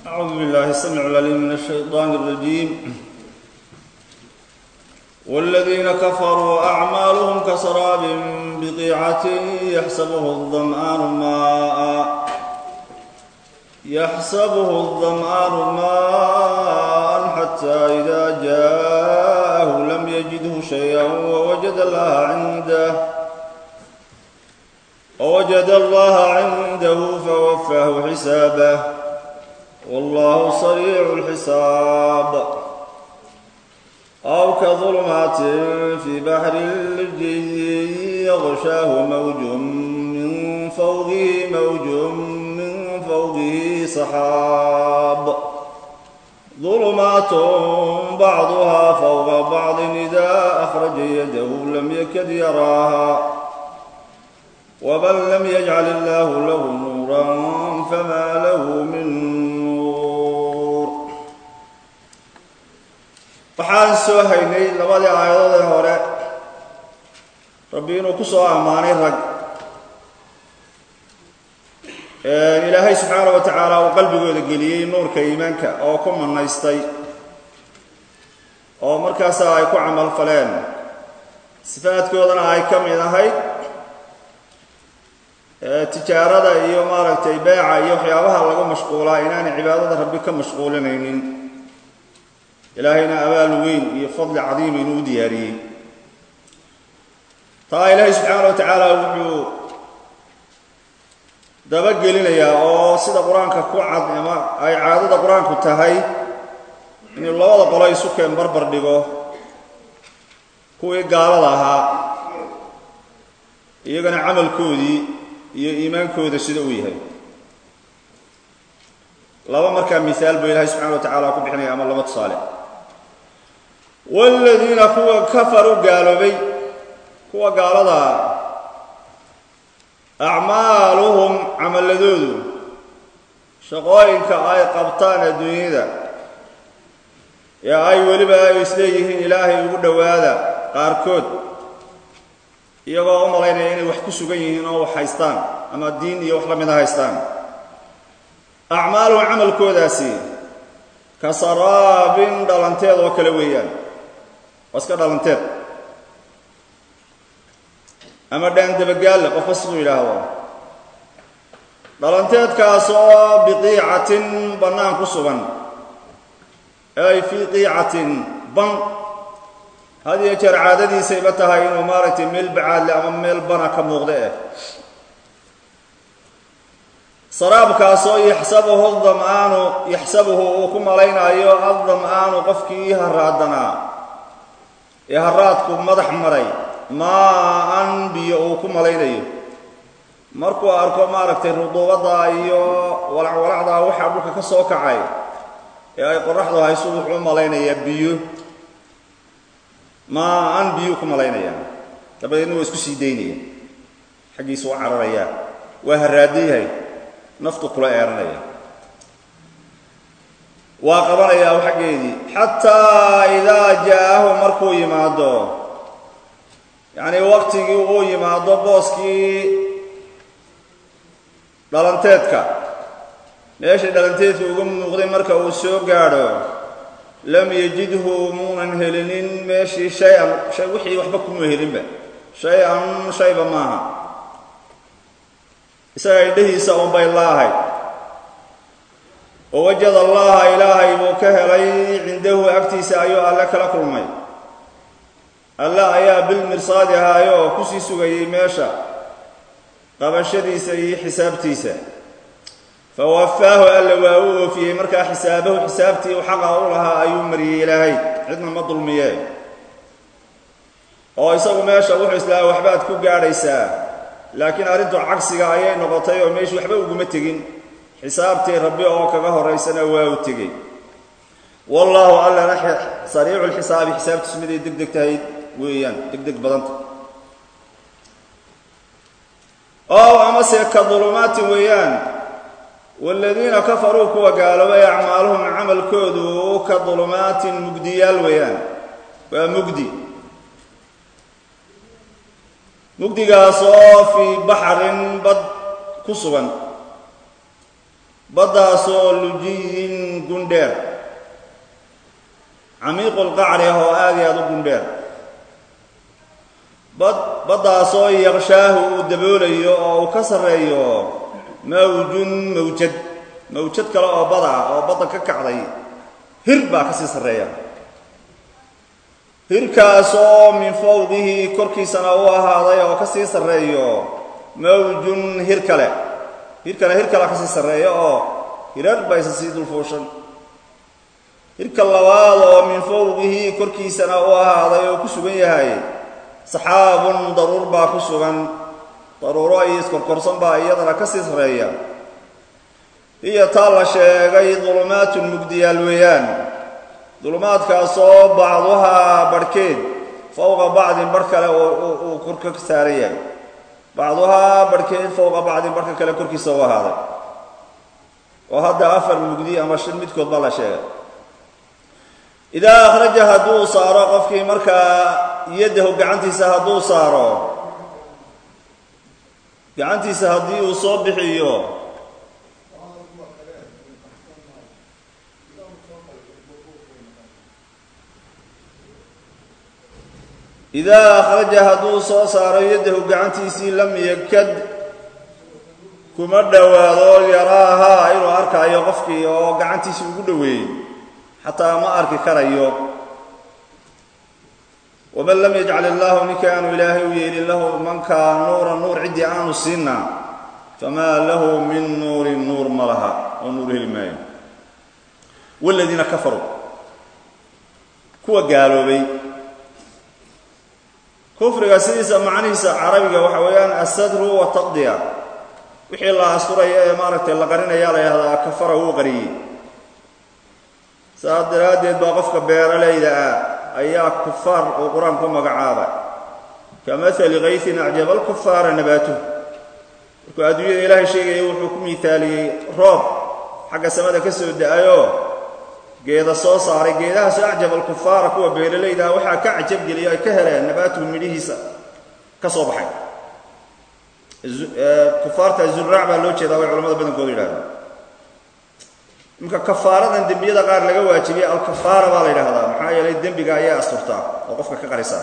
أعوذ بالله السميع العليم من الشيطان الرجيم والذين كفروا أعمالهم كسراب بقيعة يحسبه الظمآن ماء يحسبه الظمآن ماء حتى إذا جاءه لم يجده شيئا ووجد الله عنده ووجد الله عنده فوفاه حسابه والله سريع الحساب أو كظلمات في بحر اللجي يغشاه موج من فوقه موج من فوقه سحاب ظلمات بعضها فوق بعض إذا أخرج يده لم يكد يراها ومن لم يجعل الله له نورا فما له من nuur waxaan soo haynay labadii aayadood ee hore rabbi inuu ku soo ammaanay rag ilaahay subxaana wa tacaala uu qalbigooda geliyey nuurka iimaanka oo ku manaystay oo markaasa ay ku camal faleen sifaadkoodana ay ka mid ahayd tijaarada iyo maaragtay beeca iyo waxyaabaha lagu mashquulaa inaanay cibaadada rabbi ka mashquulinaynin ilaahayna abaal weyn iyo fadli cadiim inuu u diyaariyey taa ilaahay subxaana wa tacaala wuxuu dabagelinayaa oo sida qur-aanka ku cad ama ay caadada qur-aanku tahay inuu labada qolo isu keen barbar dhigo kuwii gaalada ahaa iyagana camalkoodii iyo iimaankooda sida uu yahay laba markaa miaal buu ilaahay subxana wa tacaala ku bixinaya ama laba tusaale waaladiina kuwa kafaruu gaaloobay kuwa gaalada acmaaluhum camaladoodu shaqooyinka ay qabtaan adduunyada ee ay weliba ay isleeyihiin ilaahay ugu dhowaada qaarkood iyagoo u malaynaya inay wax ku sugan yihiin oo wax haystaan ama diin iyo wax la mida haystaan acmaaluhum camalkoodaasi ka saraabin dhalanteed oo kale weeyaan waa iska dhalanteed ama dhaan dabagaalle qofka siduu yidhaahdo dhalanteedkaas oo biqiicatin bannaan ku sugan ay fii qiicatin ban had iyo jeer caadadiisayba tahay inuu maaragtay meel bacaadle ama meel bana ka muuqda eh saraabkaasoo yaxsabuhu dam'aanu yaxsabuhu uu ku malaynaayo addam'aanu qofkii haraadanaa ee haraadku madax maray maa-an biyo uu ku malaynayo markuu arko maaragtay ruduubadda iyo walacwalacdaa waxaa dhulka ka soo kacay ee ay qoraxdu hayso wuxuu u malaynayaa biyo maa-an biyuu ku malaynayaan dabadeedna waa isku sii daynaya xaggiisa u cararayaa waa haraadan yahay naftu kula eeranaya waa qabanayaa xaggeedii xataa idaa jaa-ahu markuu yimaado yacnii waqtigii uu yimaado booskii dhalanteedka meeshii dhalanteedka uga muuqday marka uu soo gaadho lam yajidhu muunan helinin meeshii shay-an shay wixii waxba kuma helinba shay-an shayba maaha isaga indhahiisa unbay laahay oo wajad allaha ilaahay buu ka helay cindahu agtiisa ayuu alle kala kulmay alle ayaa bilmirsaadi ahaayo oo kusii sugayay meesha qabashadiisa iyo xisaabtiisa fawafaahu alla waa u oofiyey markaa xisaabahu xisaabtii u xaqa u lahaa ayuu mariyey ilaahay cidna ma dulmiye oo isagu meesha wuxuu islaaha waxbaad ku gaadhaysaa laakiin arrintu cagsiga ayay noqotay oo meeshu waxba uguma tegin xisaabtii rabbi oo kaga horaysana waa u tegey wallaahu allana sariicu lxisaabi xisaabtiisu miday deg deg tahay weeyaan deg deg badanta oo amase ka dulumaatin weeyaan waaladiina kafaruu kuwa gaaloobay acmaaluhum camalkoodu ka dulumaatin mugdiyaal weeyaan waa mugdi mugdigaas oo fii baxrin bad ku sugan baddaasoo lujiyin gundheer camiiqulqacri ah oo aad iyo aada u gundheer bad baddaasoo yaqshaahu uu daboolayo oo uu ka sarreeyo mawjun mawjad mawjad kale oo bada ah oo badda ka kacday hir baa ka sii sarreeya hirkaasoo min fawqihi korkiisana u ahaaday oo ka sii sarreeyo mawjun hir kale hirkana hir kale ka sii sarreeya oo hirar ba isa sii dulfuushan hirka labaad oo min fawqihi korkiisana u ahaaday oo ku sugan yahay saxaabun daruur baa ku sugan daruuro iyo iskorkorsan baa iyadana ka sii sarreeya hiyo taa la sheegay dulumaatun mugdiyaal weeyaan dulumaadkaasoo bacduhaa barhkeed fowqa bacdin barh kale uu korka ka saaran yahay bacduhaa barhkeed fowqa bacdin barhka kale korkiisa u ahaaday oo hadda afar mugdi ama shan midkood baa la sheegay idaa akhraja hadduu saaro qofkii markaa yaddahu gacantiisa hadduu saaro gacantiisa haddii uu soo bixiyo idaa akhraja hadduu soo saaro yaddahu gacantiisii lam yakad kuma dhowaado yaraahaa inuu arkaayo qofkii oo gacantiisii ugu dhoweeyey xataa ma arki karayo waman lam yajcal illaahu ninkaanu ilaahay u yeelin lahu mankaa nuura nuur ciddii aanu siinna famaa lahu min nuurin nuur ma laha oo nuur heli maayo waladiina kafaruu kuwa gaaloobay kufriga sidiisa macnihiisa carabiga waxa weeyaan asadru wataqdiya wixii la asturaya ee maaragtay la qarinaya la yahdaa kafara wuu qariyey saas daraaddeed baa qofka beeralayda ah ayaa kufaar uu qur-aanku magacaabay ka maali kaysin acjaba alkufaara nabaatuh markuu adduunyada ilaahay sheegaya wuxuu ku miaaliyey roob xagga samada ka soo da-ayoo geeda soo saaray geedahaasoo acjaba alkufaara kuwa beeralayda ah waxaa ka cajabgeliya ay ka heleen nabaatuhu midhihiisa ka soo baxay kufaarta zuraac baa loo jeedaa way culamada badankoodu yidhahdeen imka kafaaradan dembiyada qaar laga waajibiyey alkafaara baa la yidhaahdaa maxaa yeelay dembiga ayaa asturtaa oo qofka ka qarisaa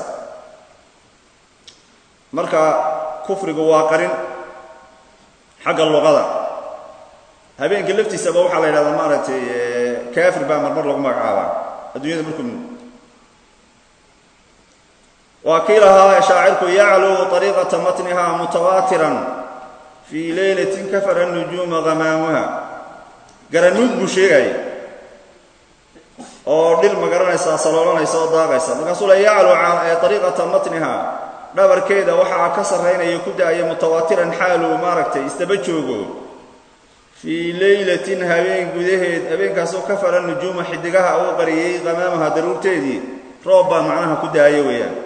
marka kufrigu waa qarin xagga luqada habeenka laftiisaba waxaa la yidhahdaa maaragtay kaafir baa marmar lagu magacaabaa adduunyada markuu waa kii lahaa shaacirku yacluu ariiqata matniha mutawaatiran fii leylatin kafara nujuuma hamaamuha garanuug buu sheegaya oo dhir ma garanaysaa saloolanaysa oo daaqaysa markaasuu le yaclu ariiqata matniha dhabarkeeda waxaa ka sarraynaya ku da-aya mutawaatiran xaaluu maaragtay isdaba joogo fii leylatin habeen gudaheed habeenkaasoo kafara nujuuma xidigaha uu qariyey qamaamaha daruurteedii roob baa macnaha ku daaya weeyaan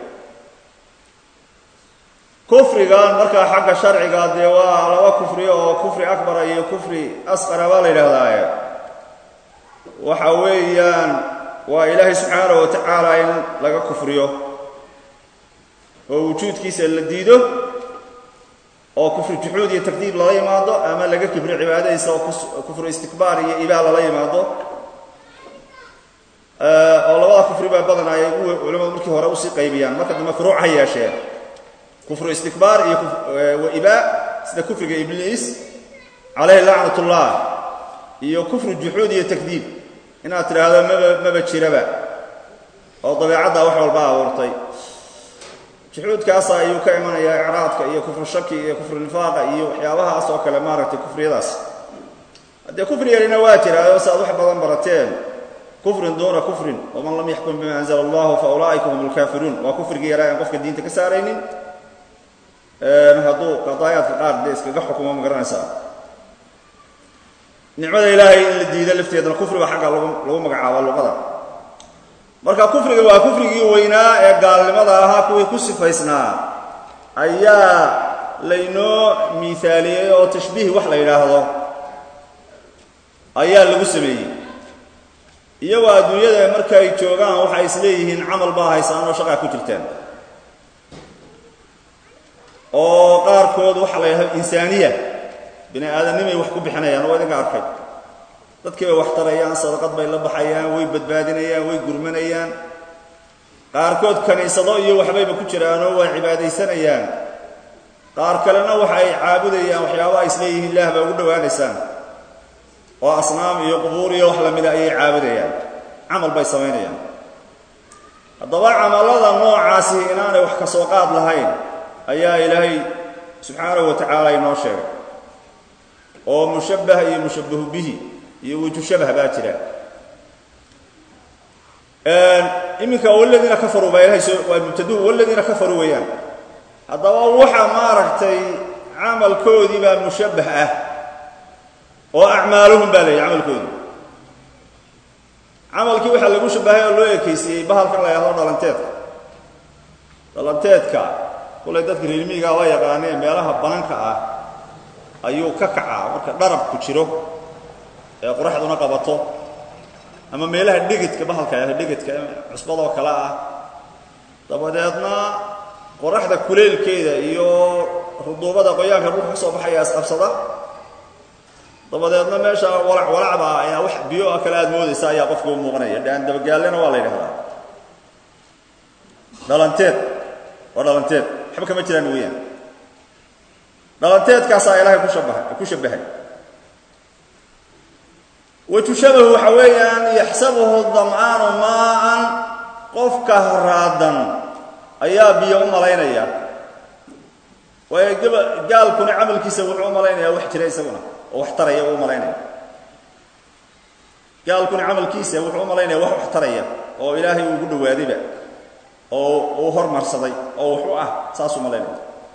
kufrigan markaa xagga sharciga dee waa laba kufri oo kufri akbara iyo kufri asqara baa la yidhaahdaaye waxa weeyaan waa ilaahay subxaana wa tacaala in laga kufriyo oo wujuudkiisa la diido oo kufri juxuud iyo takdiib lala yimaado ama laga kibro cibaadadiisa oo kufru istikbaar iyo ibaa lala yimaado oo labada kufri baa badan ay culamadu markii hore usii qaybiyaan marka dambe furuuc ha yeeshee kufru istikbaar iyo waibaa sida kufriga ibliis calayhi lacnat ullah iyo kufru juxuud iyo takdiib inaad tidhaahdo maba maba jiraba oo dabeecadda wax walba abuurtay juxuudkaasa ayuu ka imanayaa icraadka iyo kufru shaki iyo kufru nifaaqa iyo waxyaabahaas oo kale maaragtay kufriyadaas haddee kufri yarina waa jiraayo si aad wax badan barateen kufrin duuna kufrin waman lam yaxkum bima anzla allahu fa ulaa'ika hum lkaafiruun waa kufrigii yaraa aan qofka diinta ka saaraynin hadduu qadaayaadka qaar dee iskaga xukumo ma garanaysaa nicmada ilaahay in la diido lafteedana kufriga xagga lagu lagu magacaabo luqada marka kufriga waa kufrigii weynaa ee gaalnimada ahaa kuwii ku sifaysnaa ayaa laynoo miithaaliyey oo tashbiih wax la yidhaahdo ayaa lagu sameeyey iyagoo adduunyada markay joogaan waxay isleeyihiin camal baa haysaan oo shaqaa ku jirtaan oo qaarkood waxaa la yidhahda insaaniya bini aadamnimay wax ku bixinayaan oo idinka arkay dadkii bay wax tarayaan sadaqad bay la baxayaan way badbaadinayaan way gurmanayaan qaarkood kaniisado iyo waxbayba ku jiraanoo waa cibaadaysanayaan qaar kalena waxa ay caabudayaan waxyaabaha isleeyihiin ilaah baa ugu dhowaanaysaan oo asnaam iyo qubuur iyo wax lamida ayay caabudayaan camal bay samaynayaan haddaba camallada noocaasi inaanay wax ka soo qaad lahayn ayaa ilaahay subxaanahu wa tacaala inoo sheegay oo mushabbah iyo mushabbahu bihi iyo wuju shabah baa jira iminka waladiina kafaruu baa ilahay soo waa mubtaduhu waladiina kafaruu weeyaan haddaba waxa maaragtay camalkoodii baa mushabbah ah oo acmaaluhum baa leeyahy camalkoodii camalkii waxaa lagu shabahay oo loo ekaysiiyey bahalkan la yahdo dhalanteedka dhalanteedka kulay dadka reermiigaa la yaqaanee meelaha bananka ah ayuu ka kacaa marka dharabku jiro ee qoraxduna qabato ama meelaha dhegedka bahalka ah dhegedka cusbadoo kale ah dabadeedna qoraxda kuleelkeeda iyo ruduubada qoyaanka dhulka ka soo baxaya isqabsada dabadeedna meesha walac walacba ayaa wax biyo ah kale aad moodaysa ayaa qofka u muuqanaya dhaan dabagaallena waa la yidhahdaa dhalanteed waa dhalanteed waxba kama jiraan weeyaan dhalanteedkaasaa ilaahay kushabahay ku shabahay wajushabahu waxa weeyaan yaxsabuhu dam'aanu maa'an qofka haraadan ayaa biyo u malaynaya waayo gaba gaalkuna camalkiisa wuxuu u malaynayaa wax jira isaguna oo wax taraya uu malaynaya gaalkuna camalkiisa wuxuu u malaynaya wax wax taraya oo ilaahay uu ugu dhawaadayba oo uu hormarsaday oo wax u ah saasuu malaynaya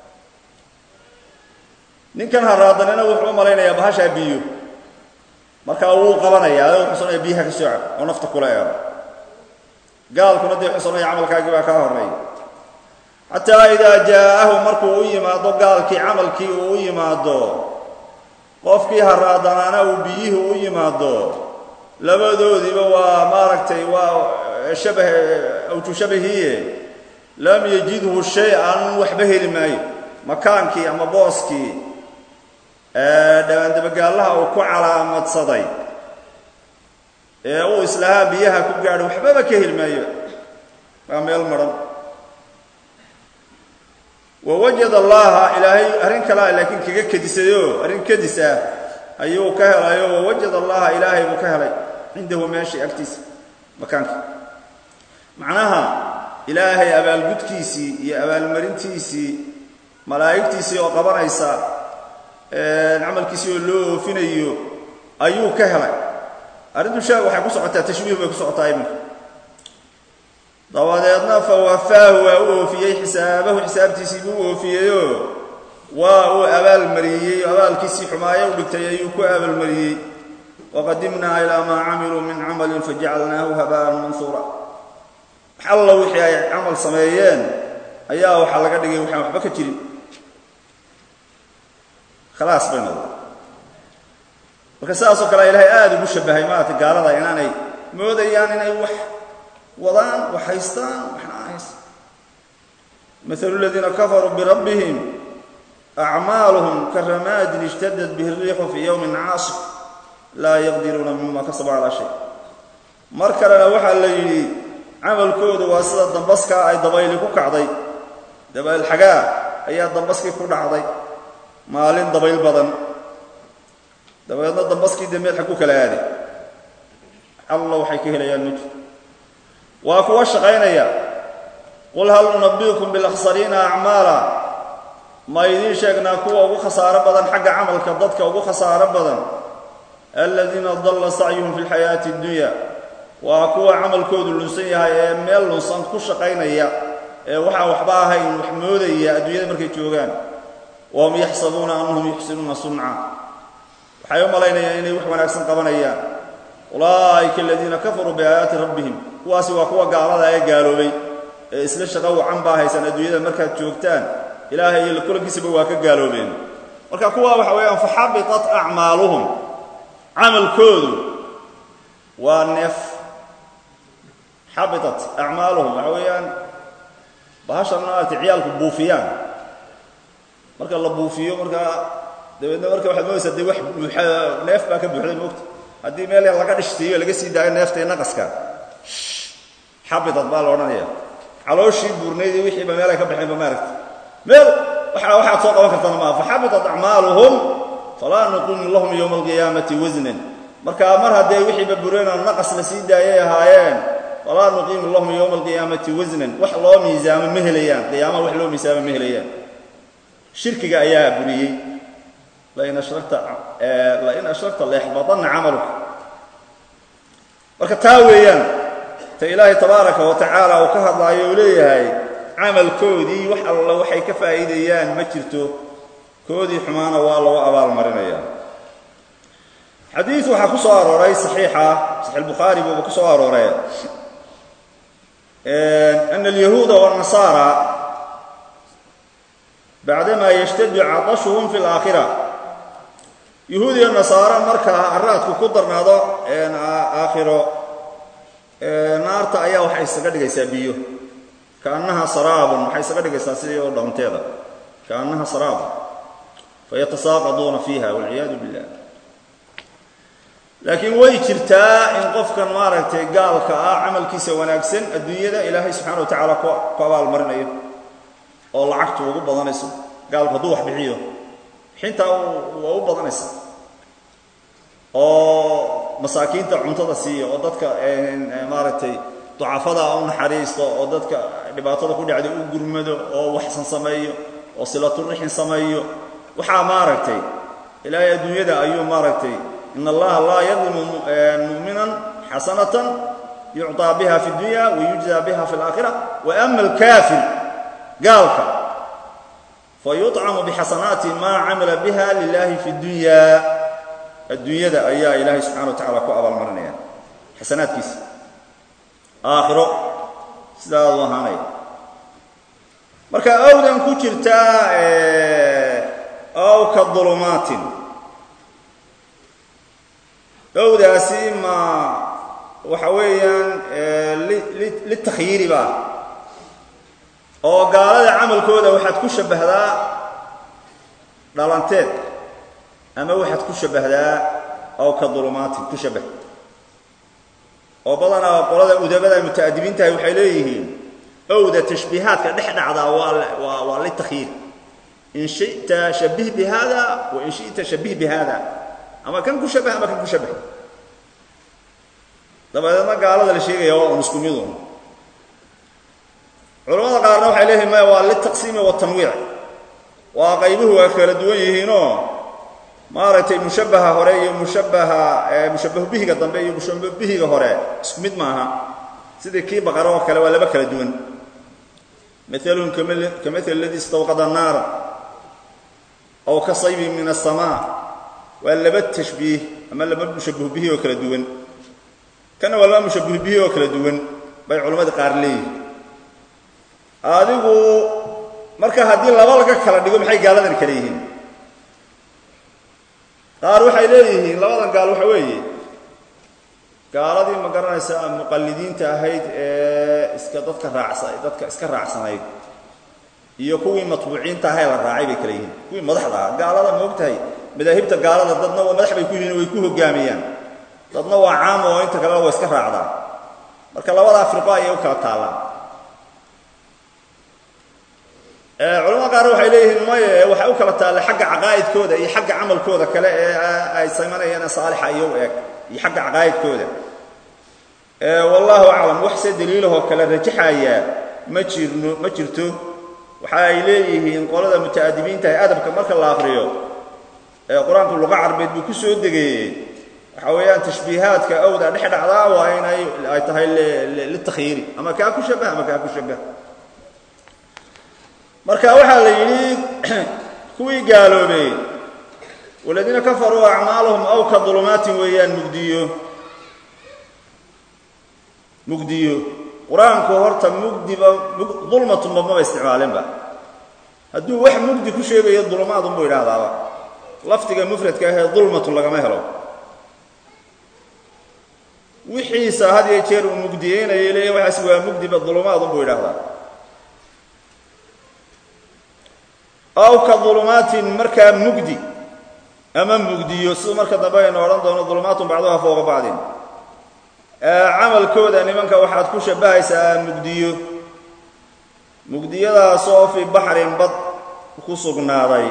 ninkan haraadanina wuxuu u malaynayaa bahashaa biyo markaa wuu qabanayaa adoo wuxuu sanaya biyaha ka soo cab oo nafta kula eero gaalkuna dee wuxuu sanaya camalkaagii baa kaa horreeya xataa idaa jaa'ahu markuu u yimaado gaalkii camalkii uu u yimaado qofkii haraadanaana uu biyihii u yimaado labadoodiiba waa maaragtay waa shabah awju shabahiye lam yajidhu shay-an waxba heli maayo makaankii ama booskii dhawaandabagaallaha uu ku calaamadsaday ee uu islahaa biyaha ku gaadho waxbaba ka heli maayo waa meel maran wawajada allaha ilaahay arrin kalea laakiin kaga kedisayo arrin kedis ah ayuu ka helayo wawajada allaha ilaahay buu ka helay cindahu meeshii agtiisa makaanka macnaha ilaahay abaalgudkiisii iyo abaalmarintiisii malaa'igtiisii oo qabanaysa camalkiisii oo loo oofinayo ayuu ka helay arrintu shaa waxay ku socotaa tashbiih bay ku socotaa iminka dabadeedna fa wafaahu waa u oofiyey xisaabahu xisaabtiisii buu u oofiyeyoo waa uu abaalmariyey abaalkiisii xumaayo u dhigtay ayuu ku abaalmariyey waqadimnaa ilaa maa camiluu min camalin fajacalnaahu habaan mansuura wax alla wixii ay camal sameeyeen ayaa waxaa laga dhigay waxaan waxba ka jirin khalaas bay noqda marka sidaasoo kale ilaahay aada ugu shabahay maarata gaalada inaanay moodayaan inay wax wadaan wax haystaan waxna aan haysan maalu ladiina kafaruu birabbihim acmaaluhum karamaadin ijtadad bihi riixu fii yowmin caasif laa yaqdiruuna mima kasaba calaa shay mar kalena waxaa la yidhi camalkoodu waa sida dambaskaa ay dabayli ku kacday dabayl xagaa ayaa dambaskii ku dhacday maalin dabayl badan dabeedna dambaskii dee meel xag ku kala aaday alla waxay ka helayaan ma jirto waa kuwa shaqaynaya qul hal nunabiukum bilakhsariina acmaala ma idiin sheegnaa kuwa ugu khasaaro badan xagga camalka dadka ugu khasaaro badan aladiina dalla sacyuhum fi lxayaati addunya waa kuwa camalkoodu lunsan yahay ee meel lunsan ku shaqaynaya ee waxaan waxba ahayn wax moodaya adduunyada markay joogaan wahum yaxsabuuna annahum yuxsinuuna sunca waxay u malaynayaan inay wax wanaagsan qabanayaan ulaa'ika aladiina kafaruu biaayaati rabbihim kuwaasi waa kuwa gaalada ee gaaloobay ee isla shaqo wacan baa haysan adduunyada markaad joogtaan ilaahay iyo kulankiisaba waa ka gaaloobeen marka kuwa waxa weeyaan faxabitat acmaaluhum camalkoodu waa neef xabitat acmaaluhum waxa weeyaan bahashan maaragtay ciyaalku buufiyaan marka la buufiyo markaa dabeedna marka waxaad moodaysaa dee wax buuxa neef baa ka buuxday moogta haddii meel laga dhishtiiyo laga sii daayo neefta iyo naqaska xabitad baa la odhanaya calooshii buurnayd iyo wixiiba meel ay ka baxeenba maaragta meel waa waxaad soo qaban kartana maaha faxabitat acmaaluhum falaa nuqimu lahum yowma alqiyaamati wasnan marka mar haddee wixiiba bureenoo naqas la sii daayay ahaayeen falaa nuqiimu lahum yowma alqiyaamati wasnan wax loo miisaamo ma helayaan qiyaamaha wax loo miisaamo ma helayaan shirkiga ayaa buriyey lain ashrakta lain ashrakta layaxbadanna camaluka marka taa weeyaan ta ilaahay tabaaraka wa tacaala uu ka hadlaayo uu leeyahay camalkoodii wax alla waxay ka faa'iidayaan ma jirto koodii xumaana waa lagu abaalmarinaya xadiid waxaa ku soo arooray saxiixa saxiix albukhaari buuba ku soo arooray ana alyahuuda waannasaara bacdamaa yashtadu cadashuhum fi alaakhira yahuud iyo nasaaro markaa araadku ku darnaado aakhiro naarta ayaa waxay isaga dhigaysaa biyo kaannaha saraabun waxay isaga dhigaysaa sidii oo dhawnteeda kaannaha saraabun fayatasaaqaduuna fiiha walciyaadu billah laakiin way jirtaa in qofkan maaragtay gaalka ah camalkiisa wanaagsan adduunyada ilaahay subxana wa tacaala ku abaalmarinayo oo lacagtu ugu badanayso gaalku hadduu wax bixiyo bixintaa waa u badanaysa oo masaakiinta cuntada siiya oo dadka maaragtay ducafada u naxariisto oo dadka dhibaatada ku dhacday u gurmado oo waxsan sameeyo oo silaturixin sameeyo waxaa maaragtay ilaahay adduunyada ayuu maaragtay in allaha laa yadlimu mu'minan xasanatan yucطaa biha fi اdunya wayujزى biha fi اlaakhira waama alkaafir gaalka fayuطcamu bixasanaati maa camila biha lilahi fi اdunya adduunyada ayaa ilaahay subxana wa tacala ku abaalmarinaya xasanaadkiisa aakhiro sidaadu ahaanaya marka awdan ku jirtaa aw ka dulumaatin owdaasi ma waxa weeyaan litakyiiri baa oo gaalada camalkooda waxaad ku shabbahdaa dhalanteed ama waxaad ku shabbahdaa aw ka dulumaatin ku shabbah oo badanaa qolada udabada muta'adibiintahay waxay leeyihiin owda tashbiihaadka dhex dhacdaa waa waa litakyiir in shita shabbih bi hada wa in shita shabbih bi hada ama kan ku shabbah ama kan ku shabbah dabadeedna gaalada la sheegaya waa un isku midun culamada qaarna waxay leeyihin maya waa litaqsiimi watanwiic waa qaybuhu waa kala duwan yihiinoo maaragtay mushabbaha hore iyo mushabbaha mushabbahu bihiga dambe iyo mushabbahu bihiga hore isku mid maaha sidii kii baqara oo kale waa laba kala duwan maalun kamali aladii istawqada naara aw ka saybin min aلsamaa waa laba tashbiih ama laba mushabbahu bihi oo kala duwan kana waa laba mushabbahu bihi oo kala duwan bay culammadii qaar leeyihin adigu marka haddii laba laga kala dhigo maxay gaaladan kale yihiin qaar waxay leeyihiin labadan gaal waxa weeye gaaladii ma garanaysa muqallidiinta ahayd ee iska dadka raacsa dadka iska raacsanayd iyo kuwii matbuuciinta ahay la raacay bay kale yihiin kuwii madaxda ah gaalada ma og tahay madaahibta gaalada dadna waa madax bay ku yihiin way ku hogaamiyaan dadna waa caam oo inta kalena waa iska raacdaan marka labadaa firqo ayay u kala taallaan culamada qaar waxay leeyihiin maye waxay u kala taalla xagga caqaa'idkooda iyo xagga camalkooda kale ee ay samaynayaan saalixa iyo u eg iyo xagga caqaa'idkooda wallahu aclam wax se daliilahoo kale rajaxaya ma jirno ma jirto waxa ay leeyihiin qolada muta'adibiinta ee adabka marka la aqriyo ee qur-aanku luqa carbeed buu ku soo degeeyey waxa weeyaan tashbiihaadka awda dhex dhacdaa waa inay ay tahay litakyiiri ama kaa ku shabbah ama kaa ku shabbah marka waxaa la yidhi kuwii gaaloobay waladiina kafaruu acmaaluhum aw ka dulumaatin weeyaan mugdiyo mugdiyo qur-aanku horta mugdiba dulmatunba maba isticmaalinba hadduu wax mugdi ku sheegayo dulumaadunbuu idhaahdaaba lafdiga mufradka ahee dulmatun lagama helo wixiisa had iyo jeer uu mugdiyeynayo leeya waxaas waa mugdiba dulumaadunbuu idhaahdaa aw ka dulumaatin markaa mugdi ama mugdiyo siduu marka dambe aynu odhan doono dulumaatun bacduha fowqa bacdin camalkooda nimanka waxaad ku shabbahaysaa mugdiyo mugdiyadaasoo fii baxrin bad ku sugnaaday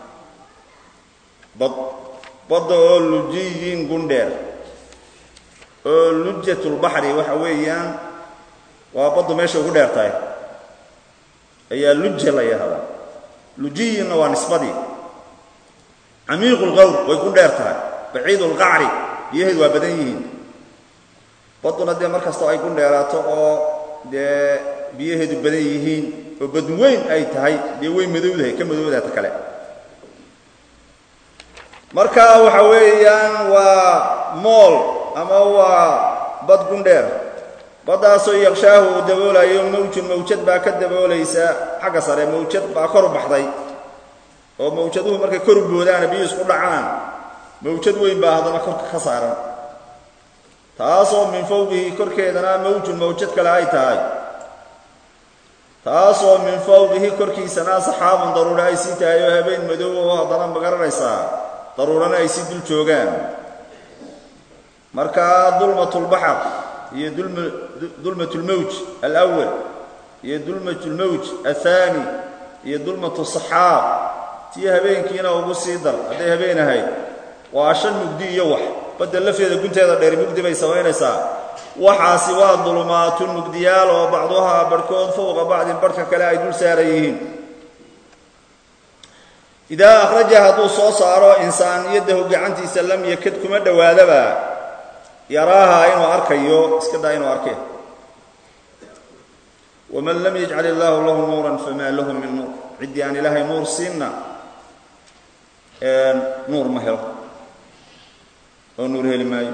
bad badda oo lujiyin gundheer oo lujatulbaxri waxa weeyaan waa baddu meesha ugu dheer tahay ayaa luja la yahdaa lujiyinna waa nisbadii camiiqu lqawr way ku dheer tahay baciid lqacri biyaheedu waa badan yihiin badduna dee mar kastoo ay ku dheeraato oo dee biyaheedu badan yihiin oo badweyn ay tahay dee way madowdahay ka madowdaata kale marka waxa weeyaan waa mool ama waa bad gundheer baddaasoo yaqshaahu uu daboolayo mawjun mawjad baa ka daboolaysa xagga sare mawjad baa kor u baxday oo mawjaduhu markay kor u boodaana biyu isku dhacaan mawjad weyn baa haddana korka ka saaran taasoo min fawqihi korkeedana mawjun mawjad kale ay tahay taasoo min fawqihi korkiisana saxaabun daruuro ay sii tahay oo habeen madow oo haddana magaranaysaa daruurana ay sii dul joogaan marka dulmatulbaxar iyo dulmatulmawj alawal iyo dulmatulmawj athaani iyo dulmatu saxaab tii habeenkiina ugu sii dar hadday habeen ahayd waa shan mugdi iyo wax badda lafteeda gunteeda dheer mugdi bay samaynaysaa waxaasi waa dulumaatun mugdiyaal oo bacduhaa barhkood fowqa bacdin barhka kale ay dul saaran yihiin idaa akhraja hadduu soo saaro insaaniyadahu gacantiisa lam yakad kuma dhowaadaba yaraaha inuu arkayo iska daa inuu arkee waman lam yajcal illaahu lahu nuuran famaa lahu min nuur ciddii aan ilaahay nuur siinna nuur ma helo oo nuur heli maayo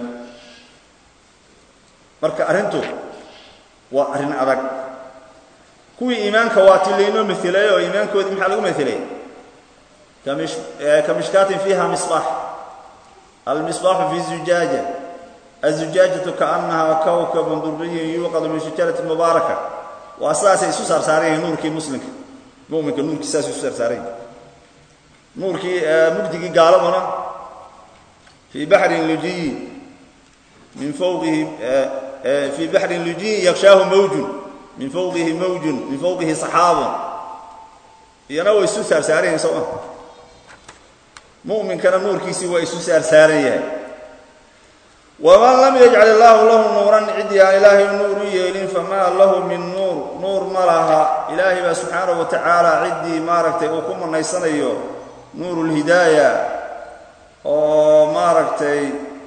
marka arrintu waa arrin adag kuwii iimaanka waa ti laynoo mailay oo iimaankoodii maxaa lagu mailay kamishkaatin fiiha misbaax almisbaaxu fi zujaaja azujaajatu kaannahaa kawkabun duriyun yuuqadu min shajarati mubaaraka waa sidaasay isu saarsaaran yihiin nuurkii muslimka muminka nuurkii saasay isu saarsaaran yihin nuurkii mugdigii gaaladuna fii baxrin lujiyin min fawqihi fii baxrin lujiyin yakshaahu mawjun min fawqihi mawjun min fawqihi saxaabun iyana way isu saarsaaran yihin soo ma muminkana nuurkiisii waa isu saarsaaran yahay waman lam yajcal illaahu lahu nuuran ciddii aan ilaahay nuur u yeelin famaa lahu min nuur nuur ma laha ilaahay baa subxaanahu wa tacaala ciddii maaragtay uu ku manaysanayo nuurulhidaaya oo maaragtay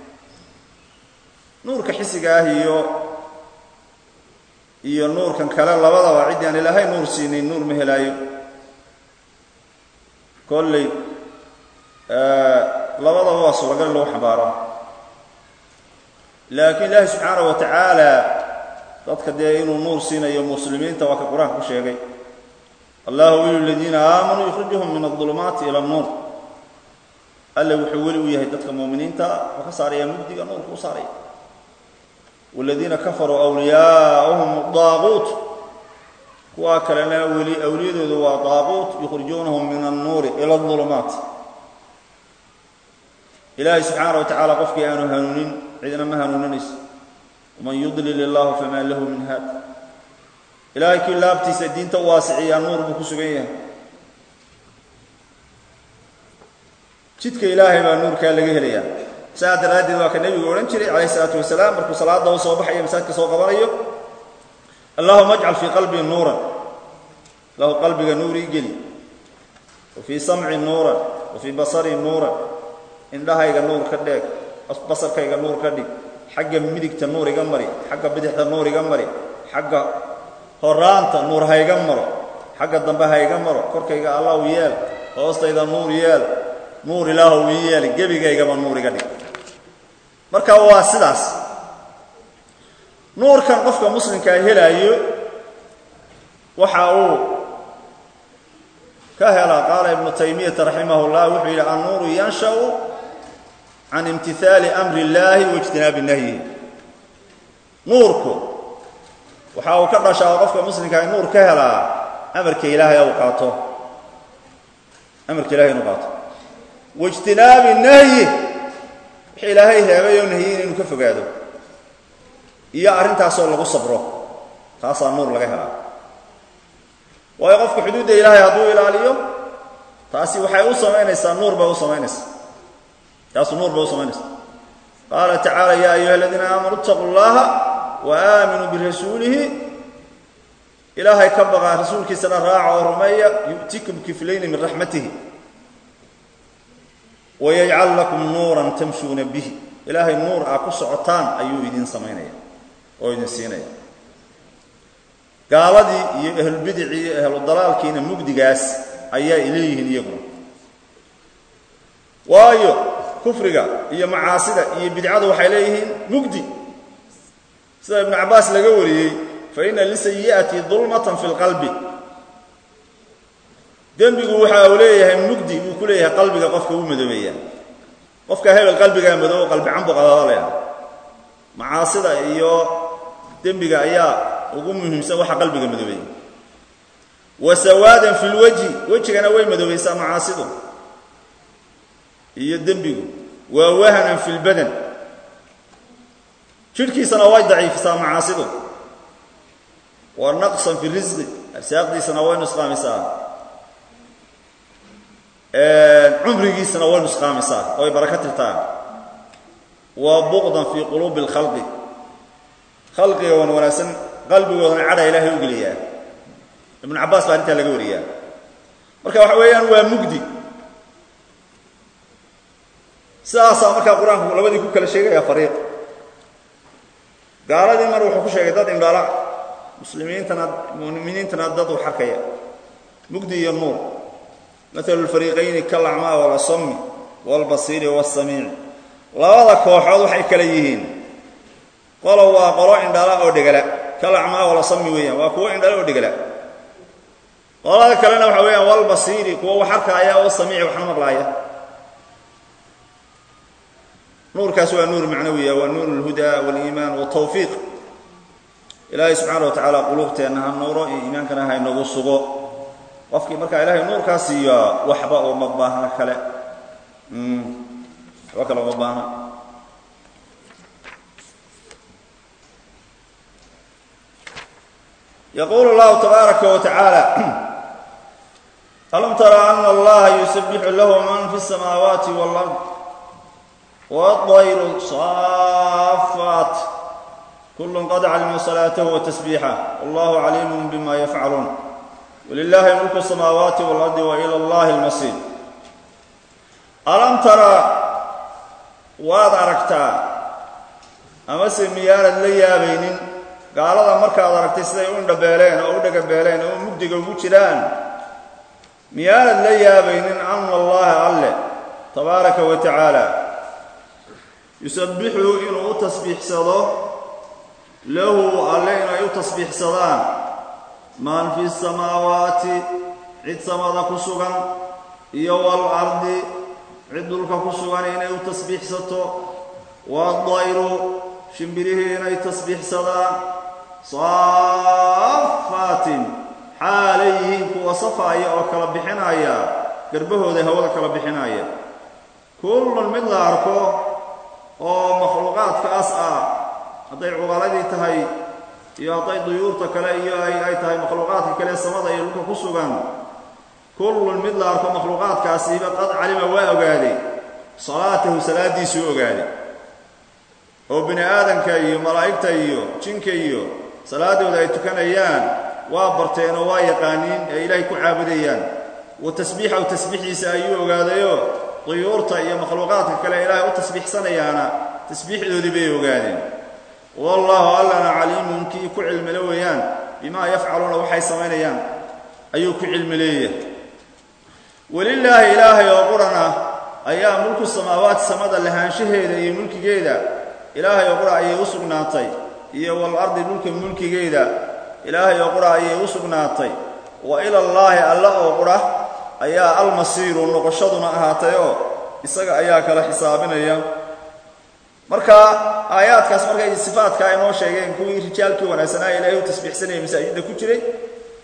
nuurka xisiga ah iyo iyo nuurkan kale labadaba ciddii aan ilaahay nuur siinin nuur ma helaayo kolley labadaba waa suuragal in lagu xambaaro laakiin ilaahi subxaanahu wa tacaala dadka dee inuu nuur siinayo muslimiinta waa ka qur-aanka ku sheegay allahu weli ladiina aamanuu yukhrijuhum min adulumaati ila nuur alle wuxuu weli u yahay dadka muuminiinta wuxuu ka saaraya mugdiga nuurka u saaraya waladiina kafaruu awliyaauhum daaquut kuwaa kalena weli awliyadoodu waa daaquut yukhrijuunahum min annuuri ila adulumaat ilaahay subxaana wa tacaala qofkii aanu hanuunin cidna ma hanuuninayso waman yudlil illaahu famaa lahu min haad ilaahay kii laabtiisa diinta u waasiciyaa nuur buu ku sugan yahay jidka ilaahay baa nuurkaa laga helayaa saa daraaddeed waa ka nebigu odhan jiray calayh isalaatu wasalaam markuu salaadda u soo baxayo masaajka soo qabanayo allahuma ajcal fii qalbii nuuran lahu qalbiga nuur ii geli wa fii samci nuuran wa fii basari nuuran indhahayga nuur ka dheeg basarkayga nuur ka dhig xagga midigta nuur iga mari xagga bidixda nuur iga mari xagga horaanta nuur hayga maro xagga dambe hayga maro korkayga allahu yeel hoostayda nuur yeel nuur ilaahow ii yeel gebigaygaba nuur iga dhig marka waa sidaas nuurkan qofka muslimkaa helaayo waxa uu ka helaa qaala ibnu taymiyata raximah llah wuxuu yidhi annuuru yanshau can imtihaali amri illaahi waijtinaabi nahyihi nuurku waxa uu ka dhashaa qofka muslimkaa nuur ka helaa amarka ilaahay u qaato amarka ilahay inuu qaato waijtinaabi nahyi wix ilaahay reebay oo nahiyey inuu ka fogaado iyo arrintaasoo lagu sabro taasaa nuur laga helaa waayo qofka xuduudda ilaahay hadduu ilaaliyo taasi waxay u samaynaysaa nuur bay u samaynaysaa taasu nuur bay u samaynaysaa qaala tacaala yaa ayuha aladiina aamanuu itaquu llaha wa aaminuu birasuulihi ilaahay ka baqaa rasuulkiisana raaca oo rumeeya yu'tikum kiflayni min raxmatihi wayajcal lakum nuuran tamshuuna bihi ilaahay nuur aa ku socotaan ayuu idin samaynaya oo idin siinaya gaaladii iyo ahlulbidicii iyo ahludalaalkiina mugdigaas ayaa ileeyihiin iyaguna waayo kufriga iyo macaasida iyo bidcadu waxay leeyihiin mugdi sida ibnu cabbaas laga wariyey fa ina lisayi'ati dulmatan fi lqalbi dembigu waxa uu leeyahay mugdi buu ku leeyahay qalbiga qofka u madoobeeya qofka hebel qalbigaa madoobo qalbi cambu qadadalaya macaasida iyo dembiga ayaa ugu muhiimsan waxa qalbiga madoobeeya wa sawaadan fi lwajhi wejigana way madoobaysaa macaasidu iyo dembigu waa wahanan fi lbadan jidhkiisana way daciifisaa macaasidu wa naqsan fi risqi arsaaqdiisana way nusqaamisaa cumrigiisana way nusqaamisaa way baraka tirtaa wa buqdan fii quluubi اlkhalqi khalqiga wan wanaagsan qalbigoodana cadha ilaahay u geliyaa ibnu cabbaas baa arrintaa laga wariyaa marka waxa weeyaan waa mugdi sidaasaa markaa qur-aanku labadii ku kala sheegaya fariiq gaaladii mar wuxuu ku sheegay dad indhala muslimiintana muminiintana dad u xarkaya mugdi iyo nuur maalu lfariiqayni kalacmaa walasami walbasiiri wasamiici labada kooxood waxay kale yihiin qolo waa qolo indhala oo dhegala kalacmaa walasami weeyaan waa kuwo indhala oo dhegala qolada kalena waxa weeyaan walbasiiri kuwo wax arkaaya oo samiici waxna maqlaaya nuurkaas waa nuur macnawiya waa nuur اlhuda wاliimaan wالtawfiiq ilaahay subxaana wa tacaala quluubteenna ha nuuro iyo iimaankana ha inagu sugo qofkii markaa ilahay nuurkaa siiya waxba uma baahna kale waxba kale uma baahna yaqulu اllahu tabaaraka wa tacaala alam tara ana allaha yusabixu lahu man fi الsamaawaati wاlard والطير صافات كل قد علم صلاته وتسبيحه والله عليم بما يفعلون ولله ملك السماوات والأرض وإلى الله المصير ألم ترى waad aragtaa amase miyaanad la yaabaynin gaalada markaad aragtay siday u indhabeeleen oo u dhagabeeleen oo mugdiga ugu jiraan miyaanad la yaabaynin ana allaha alle tabaaraka wa tacaala yusabbixu inuu u tasbiixsado lahu alle inay u tasbiixsadaan man fi samaawaati cid samada ku sugan iyo waalardi cid dhulka ku sugan inay u tasbiixsato waadayru shimbirihii inay tasbiixsadaan saafaatin xaalay yihiin kuwa safaaya oo kala bixinaya garbahooda hawada kala bixinaya kullun mid la arko oo makhluuqaadkaas ah hadday cugaladii tahay iyo hadday duyuurta kale iyo ay tahay makhluuqaadka kale samada iyo dhulka ku sugan kullun mid la arko makhluuqaadkaasiiba qad calima waa ogaaday salaatahu salaaddiisuu ogaaday oo bini aadamka iyo malaa'igta iyo jinka iyo salaaddooda ay tukanayaan waa barteen oo waa yaqaaniin ee ilaahay ku caabudayaan wa tasbiixahu tasbiixiisa ayuu ogaadayoo duyuurta iyo makhluuqaadka kale ilaahay u tasbiixsanayaana tasbiixdoodii bay ogaadeen wallaahu allana caliimun kii ku cilmile weeyaan bimaa yafcaluuna waxay samaynayaan ayuu ku cilmi leeyahay welilaahi ilaahay oo quran ah ayaa mulku samaawaati samada lahaanshaheeda iyo mulkigeeda ilaahay oo qura ayay u sugnaatay iyo walardi dhulka mulkigeeda ilaahay oo qura ayay u sugnaatay wa ilallaahi alla oo qura ayaa almasiiru noqoshaduna ahaatayoo isaga ayaa kala xisaabinaya marka aayaadkaas markay sifaadka ay noo sheegeen kuwii rijaalkii wanaagsanaa ilaahay u tasbiixsanaya masaajidda ku jiray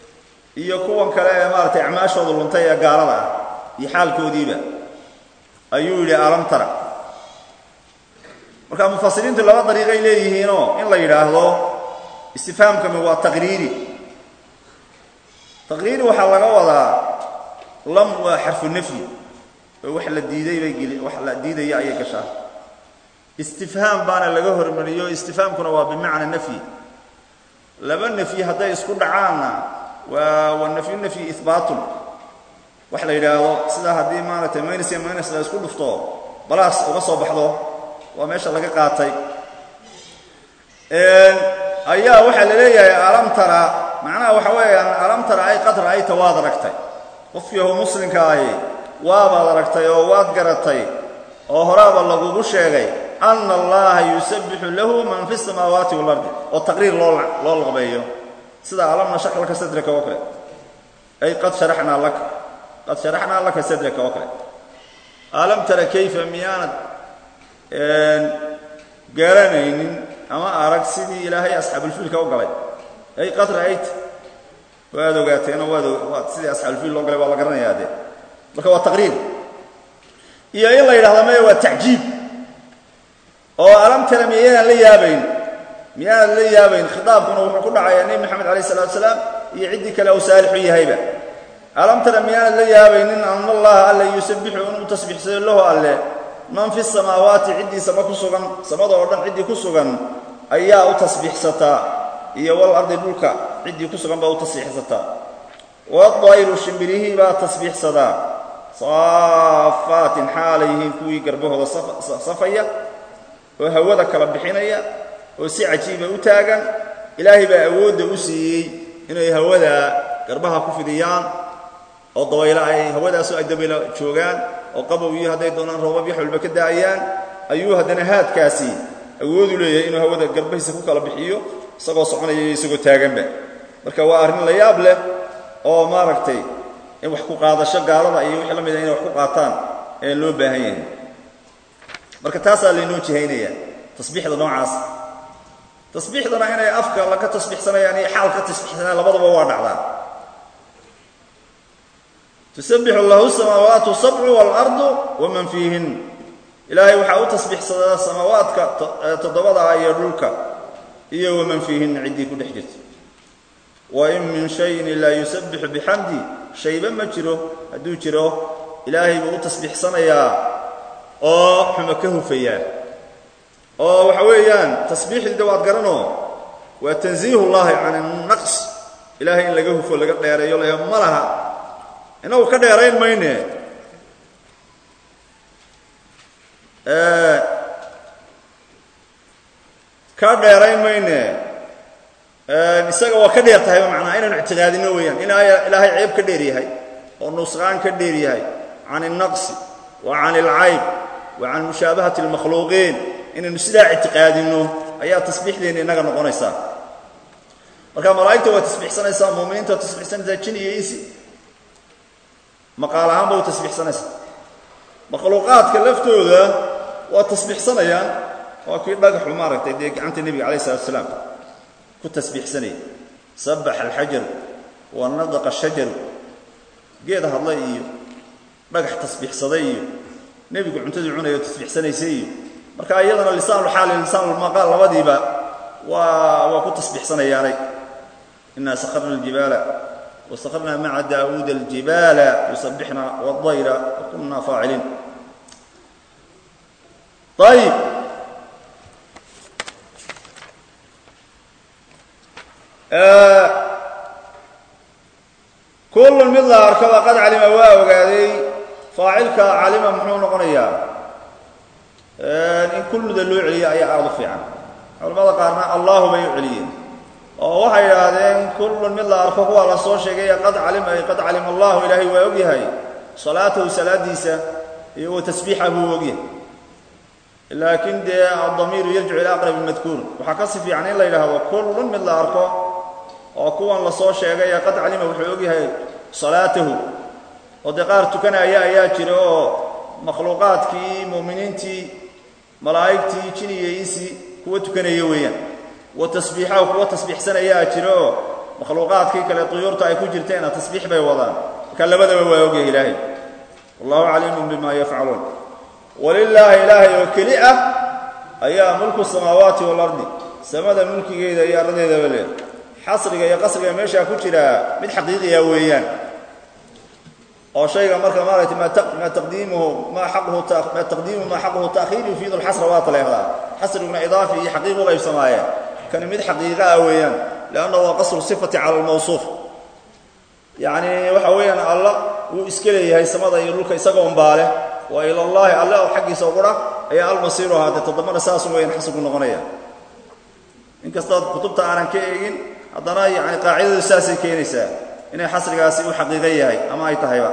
iyo kuwan kale ee maaragtay acmaashooda luntay ee gaalada ah iyo xaalkoodiiba ayuu yidhi alam tara marka mufasiriintu laba dariiqay leeyihiinoo in la yidhaahdo istifhaamkami waa taqriiri taqriiri waxaa laga wadaa lam waa xarfu nafyi oo wax la diiday bay geli wax la diidaya ayay gashaa istifhaam baana laga hormariyo istifhaamkuna waa bimacna nafyi laba nafyi hadday isku dhacaanna waa waa nafyu nafyi ihbaatun wax la yidhaahdo sidaa haddii maaragtay minus iyo minus la isku dhufto balaas uga soo baxdo waa meesha laga qaatay ayaa waxaa la leeyahay alam tara macnaha waxa weeyaan alam tara ay qad ra'ayta waad aragtay qofkiiho muslimka ahi waabaad aragtay oo waad garatay oo horaaba lagugu sheegay ana allaha yusabbixu lahu man fi samaawaati waalardi oo taqriir loo loo laqbeeyo sida alam nashrah laka sadraka oo kale ay qad sharaxnaa laka qad sharaxnaa laka sadraka oo kale alam tara kayfa miyaanad garanaynin ama arag sidii ilaahay asxaabulfiilka u galay ay qad ra'ayta waad ogaateenoo waad waad sidii asxaabulfiil loo galay waa la garanayaa dee marka waa taqriir iyo in la yidhahdo maya waa tacjiib oo alam tara miyaynaan la yaabayn miyaanan la yaabayn khitaabkuna wuxuu ku dhacayaa nebi moxamed alayh salatu salaam iyo ciddii kale uu saalixu yahayba alam tara miyaanad la yaabaynin ana allaha alla yusabbixu inuu tasbiixsado lahu alle man fi samaawaati ciddii sama ku sugan samada oo dhan ciddii ku sugan ayaa u tasbiixsataa iyo wal ardi dhulka ciddii ku sugan baa u tasbiixsataa wadayru shimbirihii baa tasbiixsadaa saafaatin xaalay yihiin kuwii garbahooda safaya oo hawada kala bixinaya oo si cajiiba u taagan ilaahay baa awoodda u siiyey inay hawada garbaha ku fidiyaan oo dabaylo ay hawadaasoo ay dabaylo joogaan oo qabow iyo hadday doonaan roobab yax walba ka da'ayaan ayuu haddana haadkaasi awoodu leeyahay inuu hawada garbahiisa ku kala bixiyo isagoo soconaya iyo isagoo taaganba marka waa arrin la yaab leh oo maaragtay in wax ku qaadasho gaalada iyo wixii la mida inay wax ku qaataan ee loo baahan yahay marka taasaa laynoo jihaynaya tasbiixda noocaas tasbiixdana inay afka laga tasbiixsanayaan iyo xaal ka tasbiixsanayaan labadaba waa dhacdaa tusabbixu lahu samaawaatu sabcu waalardu waman fiihin ilaahay waxaa u tasbiixsadaa samaawaadka toddobada ah iyo dhulka iyo waman fiihinna ciddii ku dhex jirta wain min shayin ilaa yusabbixu bixamdi shayba ma jiro hadduu jiro ilaahay buu u tasbiixsanayaa oo xuma ka hufayaa oo waxa weeyaan tasbiixdiida waad garanoo waa tansiihu llahi can annaqs ilaahay in laga hufo laga dheereeyo laha ma laha inagu ka dheerayn mayne ka dheerayn mayne isaga waa ka dheer tahayba macnaa inaynu ictiqaadino weeyaan in ilaahay ceeb ka dheer yahay oo nusqaan ka dheer yahay can الnaqsi wa can اlcayb wa can mushaabahati اlmakhluuqiin inaynu sidaa ictiqaadinno ayaa tasbiixdeenna innaga noqonaysaa marka malaa'igta waa tasbiixsanaysaa muuminiinta waa tasbiixsanaysaa jin iyo insi maqaal ahaan ba u tasbiixsanaysaa makhluuqaadka laftooda waa tasbiixsanayaan waa kii dhagaxu maaragtay dee gacanta nebiga alayh salatu asalaam ku tasbiixsanaya sabbax alxajaru wa nadaqa shajaru geed hadlay iyo dhagax tasbiixsaday iyo nebigu cuntadii cunaya oo tasbiixsanaysay iyo marka iyadana lisaanulxaali lisaanulmaqaal labadiiba waa waa ku tasbiixsanayaanay inaa sakharna aljibaala wasakharnaa maca daawuuda aljibaala yusabbixna waddayra wa kunna faaciliin ayib kullun mid la arkaba qad calima waa ogaaday faacilka calima muxuu noqonayaa in kulluda loo celiyo ayaa aada u fiican culamada qaarna allahu bay u celiyeen oo waxay idhaahdeen kullun mid la arko kuwaa la soo sheegay qad calima ay qad calima allahu ilaahay waa ogyahay salaatahu salaadiisa iyo wa tasbiixa buu ogyahay laakiin dee adamiiru yarjicu ila aqrab madkuur waxaa ka si fiican in la yidhaahdo kullun mid la arko oo kuwan la soo sheegay qad calima wuxuu ogyahay salaatahu oo dee qaar tukanaya ayaa jira oo makhluuqaadkii mu'miniintii malaa'igtii jin iyo insi kuwa tukanaya weeyaan wa tasbiixahu kuwa tasbiixsanayaa jira oo makhluuqaadkii kale tuyuurta ay ku jirteena tasbiix bay wadaan marka labadaba waa ogyahay ilaahay wallahu caliimun bima yafcaluun walilaahi ilaahay oo keli ah ayaa mulku samaawaati waalardi samada mulkigeeda iyo arradeedaba leh xasriga iyo qasriga meeshaa ku jiraa mid xaqiiqiya weeyaan oo shayga marka maaragtay maa taqdiimuhu maa xaquhu maa taqdiimuhu maa xaquhu ta'khiir yufiidu alxasra waa taleehdaa xasriguna idaafi iyo xaqiiq u qaybsamaayeen kani mid xaqiiqa ah weeyaan lianna waa qasru sifati cala almawsuuf yacni waxa weeyaan alla wuu iska leeyahay samada iyo dhulka isagoon baale wa ilallaahi alle oo xaggiisa uqura ayaa almasiiru ahaatee toddobana saasu weeyaan xasrigu noqonaya inkastood kutubta aanan ka eegin haddana yani qaacidadu saasay keenaysaa inay xasrigaasi u xaqiiqo yahay ama ay tahayba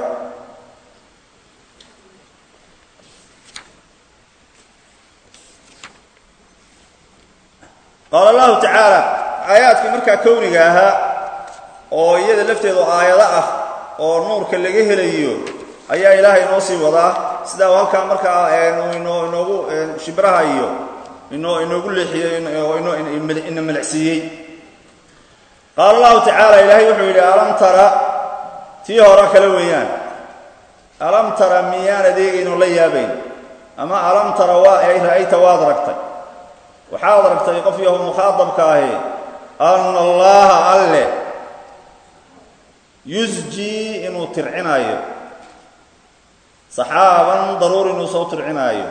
qaala allahu tacaala aayaadkii markaa kowniga ahaa oo iyada lafteedu aayado ah oo nuurka laga helayo ayaa ilaahay inoo sii wadaa sidaa halkaa markaa inoo inoogu shibraha iyo inoo inoogu leexiyey oo ina malacsiiyey qaala allahu tacaala ilaahay wuxuu yidhi alam tara tii hore kale weeyaan alam tara miyaan adeegayno la yaabayn ama alam tara waa ay ra'ayta waad aragtay waxaad aragtay qof yahu mukhaadabka ahi anna allaha alle yusjii inuu tircinaayo saxaaban daruur inuu soo tircinaayo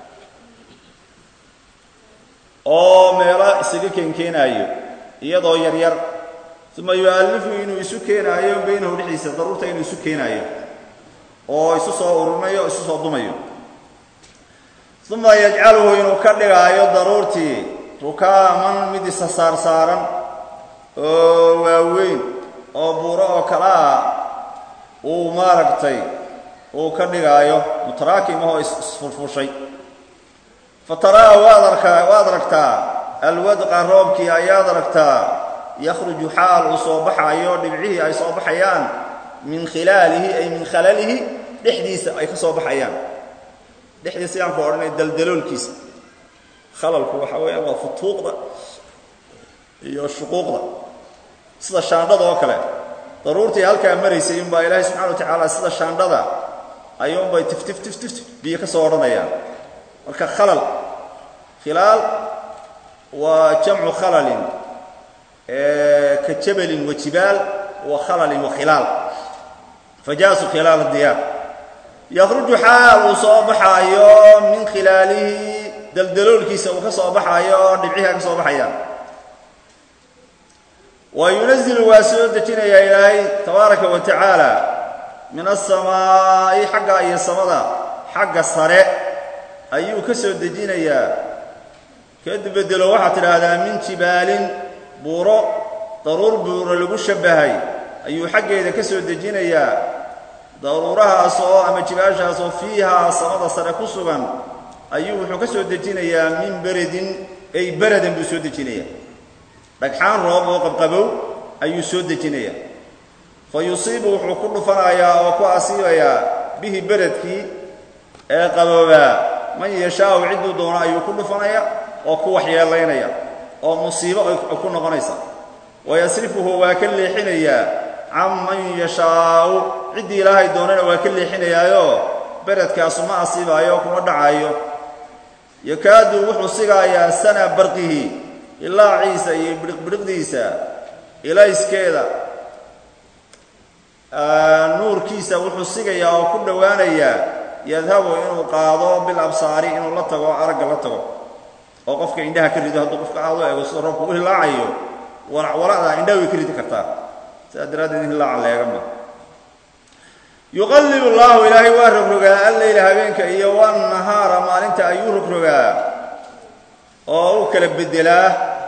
oo meelo isaga keenkeenaayo iyadoo yaryar uma yu'allifu inuu isu keenaayo baynahu dhexdiisa daruurta inuu isu keenaayo oo isu soo ururinayo o isu soo dumayo uma yajcaluhu inuu ka dhigaayo daruurtii rukaaman mid isa saarsaaran oo waaweyn oo buuro oo kale ah uu maaragtay uu ka dhigaayo mutaraakim ahoo isfurfushay fa taraa waad arkaa waad aragtaa alwadqa roobkii ayaad aragtaa yakhruju xaal uu soo baxaayo dhibcihii ay soo baxayaan min khilaalihi ay min khalalihi dhexdiisa ay ka soo baxayaan dhexdiisa yaan ku odhanay daldaloolkiisa khalalku waxa weeyaan waa futuuqda iyo shuquuqda sida shaandhada oo kale daruurtii halkaa maraysay unbaa ilaahay subxana wa tacaala sida shaandhada ayuunbay tiftif tiftif biyo ka soo odhanayaan marka khalal khilaal waa jamcu khalalin ka jabalin wa jibaal wa khalalin wa khilaal fajaasu khilaal diyaar yakhruju xaal uu soo baxaayo min khilaalihi daldaloolkiisa uu ka soo baxaayo oo dhibciha ka soo baxayaan wa yunazilu waa soo dejinayaa ilaahay tabaaraka wa tacaala min asamaa'i xagga iyo samada xagga sare ayuu ka soo dejinayaa kadib bedelo waxaad tidhaahdaa min jibaalin buuro daruur buuro lagu shabbahay ayuu xaggeeda ka soo dejinayaa daruurahaas oo ama jibaashaas oo fiihaa samada sare ku sugan ayuu wuxuu ka soo dejinayaa min beredin ay beradan buu soo dejinayaa dhagxaan roob oo qabqabow ayuu soo dejinayaa fa yusiibu wuxuu ku dhufanayaa oo ku asiibayaa bihi beredkii ee qaboobaa man yashaau cidduu doono ayuu ku dhufanaya oo ku waxyeelaynaya oo musiibo ay ku noqonaysa wayasrifuhu waa ka leexinayaa can man yashaau ciddii ilaahay doonana waa ka leexinayaayo beredkaasu ma asiibaayo kuma dhacaayo yakaadu wuxuu sigaayaa sana barqihi ilaaciisa iyo bidhiqbidhiqdiisa ilayskeeda nuurkiisa wuxuu sigayaa oo ku dhowaanayaa yadhabu inuu qaado bil absaari inuu la tago aragga la tago oo qofka indhaha ka rido hadduu qofka aad u ego sida roobka u hilaacayo walacwalacda indhaha way ka ridi kartaa sidaa daraaddeed in hilaaca leega ma yuqallibu llaahu ilaahay waa rogrogaa alleyla habeenka iyo wannahaara maalinta ayuu rogrogaa oo u kala beddelaa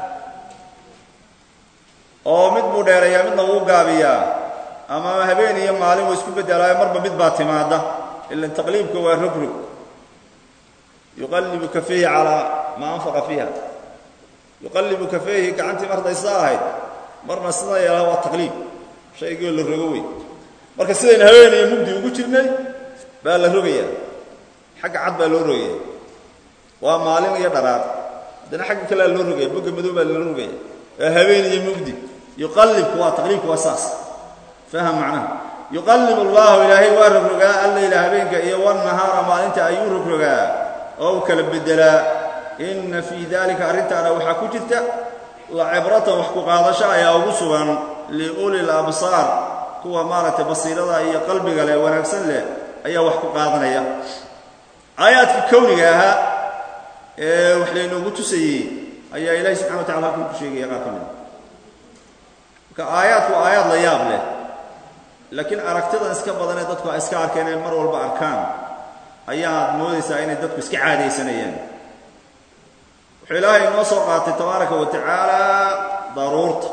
oo mid buu dheereeyaa midna wuu gaabiyaa ama habeen iyo maalin wuu isku beddelaayo marba mid baa timaada ilan taqliibka waa rogrog yuqallibu kafeyhi calaa maa anfaqa fiiha yuqallibu kafeyhi gacantii marday sidaa ahayd marna sida yeelaha waa taqliib shaygoo la rogo wey marka sidaynu habeeniyo mugdi ugu jirnay baa la rogayaa xagga cad baa loo rogaya waa maalin iyo dharaar haddana xagga kalea loo rogaya bogga madow baa loo rogaya waa habeen iyo mugdi yuqallibku waa taqliibku waa saas faham macnaha yuqallib allahu ilaahay waa rogrogaa alleyla habeenka iyo wannahaara maalinta ayuu rogrogaa oo u kala beddelaa inna fii daalika arrintaana waxaa ku jirta la cibratan wax ku qaadasho ayaa ugu sugan liulil absaar kuwa maaragtay basiirada iyo qalbiga leh wanaagsan leh ayaa wax ku qaadanaya aayaadkii kowniga ahaa ee wax laynoogu tusayey ayaa ilaahi subxana wa tacala halkan ku sheegaya qaar ka mida marka aayaadku waa aayaad la yaab leh laakiin aragtidan iska badan ee dadku ay iska arkeen ee mar walba arkaan ayaad moodaysaa inay dadku iska caadaysanayaan wuxuu ilaahay inoo soo qaatay tabaaraka wa tacaala daruurta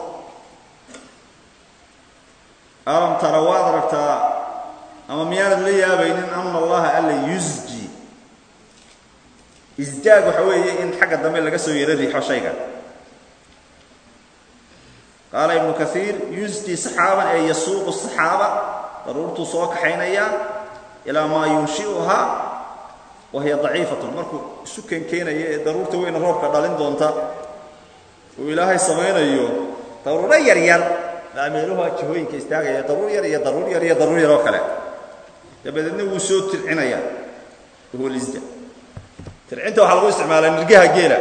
alam tara waad aragtaa ama miyaanad la yaabaynin ana allaha alla yusji isjaag waxa weeye in xagga dambe laga soo yaro riixo shayga qaala ibnu kaiir yusji saxaaban ee yasuuqu saxaaba daruurtuu soo kaxaynaya ilaa maa yunshiuhaa wa hiya daciifatun markuu isu keenkeenaya ee daruurta weyna roobka dhalin doonta uu ilaahay samaynayo daruuro yar yar baa meeluha jihooyinka istaagaya daruur yar iyo daruur yar iyo daruur yar oo kale dabadeedna wuu soo tircinaya wahuwa lisja tircinta waxaa lagu isticmaalaa nirgaha geela